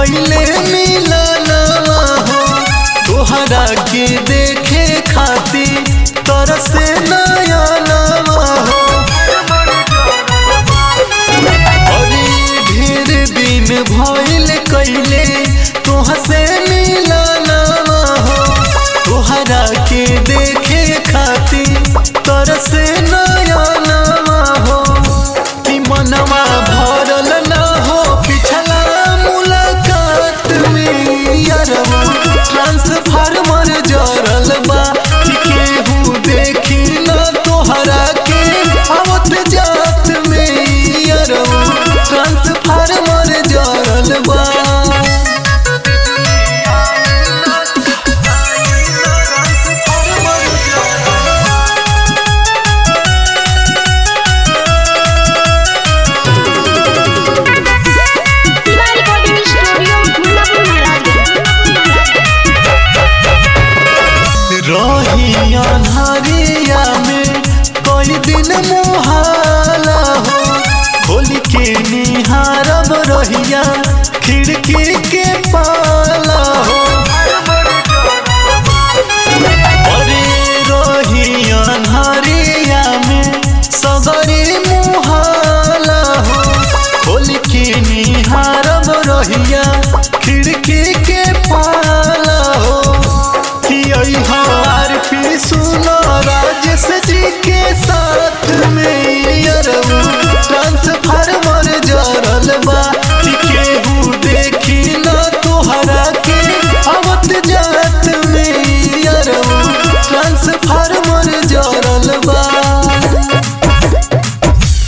कैले मिलनवा हो तोहरा के देखे खातिर तरसे नयनवा हो अरे ढेर दिन भइल कैले तोहसे मिलनवा हो तोहरा के देखे खातिर तरसे नयनवा हो कि मनवा भरल न हो पिछला मुलाकात में यारवा ट्रांसफार्मर जरल बा कि केहू देखी न तोहरा के आवत जात में यारवा ट्रांसफार्मर जरल बा शिवा रिकॉर्डिंग स्टूडियो मुल्लापुर रही अन्हरिया में कई दिन मुहाला हो खोल के निहारब रहिया खिड़की के पाला हो अरे रही अन्हरिया में सगरी मुहाला हो खोल के निहारब रहिया खिड़की के पाला हो कि अहार पी सुनो राजेश जी के साथ में यरऊ ट्रांसफार्मर जरल बा कि केहू देखी न तोहरा के आवत जात में यरऊ ट्रांसफार्मर